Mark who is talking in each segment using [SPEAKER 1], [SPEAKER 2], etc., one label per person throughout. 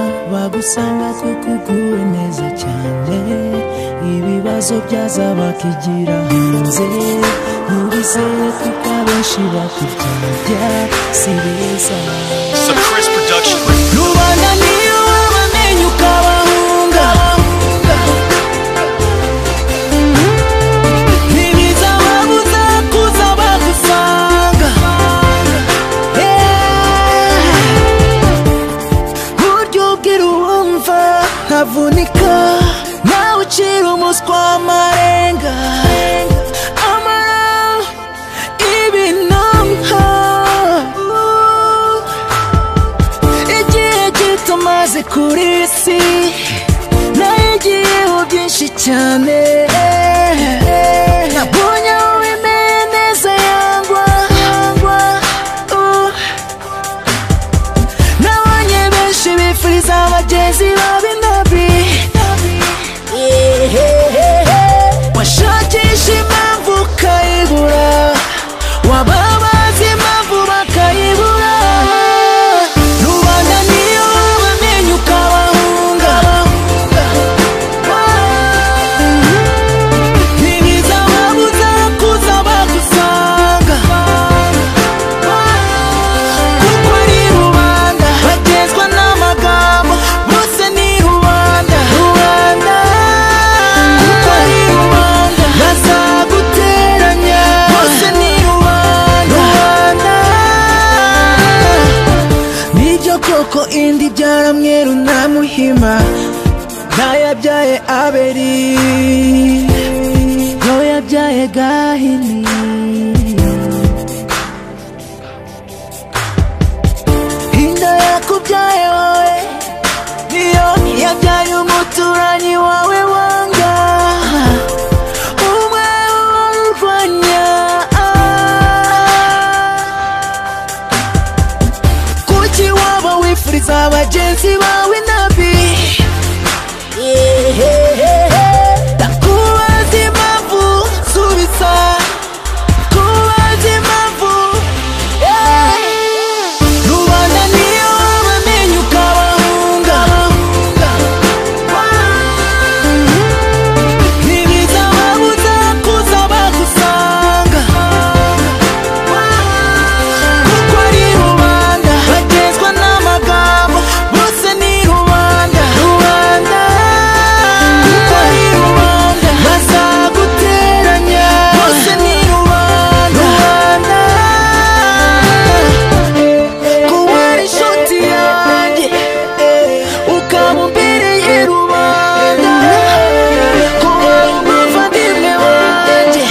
[SPEAKER 1] nzagusanga ko kuguwe neza cyane ibibazo byazabakigira hanze ntubizere kuko abenshi bakubyabya si beza
[SPEAKER 2] This is a Chris production.
[SPEAKER 1] rubanda niyo wabamenye ukabahunga ntibiza babuza kuza bagusanga Yeah. buryo ubwira uwumva nkavunika nawe ucira umuswa amarenga amara ibinamha igihe gito maze kuri iyi si nayigiyeho byinshi cyane nabonye aho bimeye neza yangwa yangwa, uh. nabonye benshi bifuriza abagenzi b'abinabi washakisha impamvu ukayibura wababaza impamvu bakayibura rubanda niyo wabamenye ukabahunga ntibiza babuza kuza bagusanga kuko ari rubanda batezwa n'amagambo bose ni rubanda rubanda kuko ari rubanda bazaguteranya bose ni rubanda rubanda nibyo koko indi byaramweru na muhima ntayabyaye aberi yo yabyaye gahini inda yakubyaye wowe niyo yabyaye umuturanyi wawe wanga umwe urwanya kuki waba wifuriza abagenzi bawe nabi ndakubaza impamvu subiza kubaza impamvu yeah. rubanda niyo wabamenye ukabahunga ntibiza babuza kuza bagusanga kuko ari rubanda batezwa n'amagambo bose ni rubanda rubanda kuko ari rubanda bazaguteranya bose ni rubanda rubanda kuba ari inshuti yanjye ukaba umbereye rubanda kuba ari umuvandimwe wanjye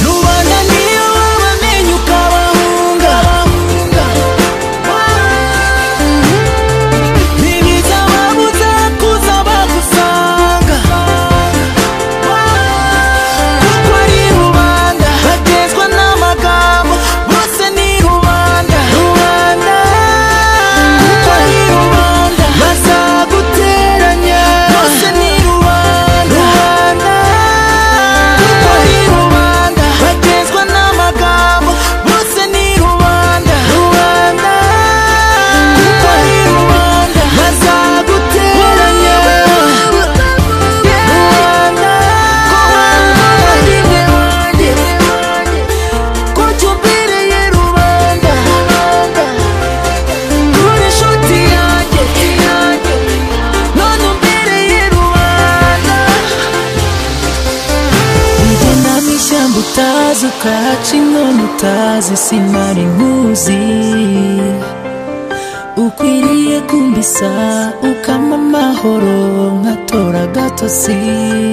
[SPEAKER 1] rubanda niyo wabamenye ukabahunga ntibiza babuza kuza bagusanga kuko ari rubanda batezwa n'amagambo bose ni rubanda rubanda kuko ari rubanda bazaguteranya bose ni rubanda rubanda kuko ari rubanda batezwa n'amagambo bose ni rubanda rubanda kuko ari rubanda bazaguteranya rubanda ko wabavandimwe wanjye ko cyumbereye rubanda uri inshuti yanjye none umbereye rubanda Ugenda mu ishyamba utazi ukahaca inkono utazi simari nkuzi ukwiriye kumbisa ukama amahoro nkatora agatotsi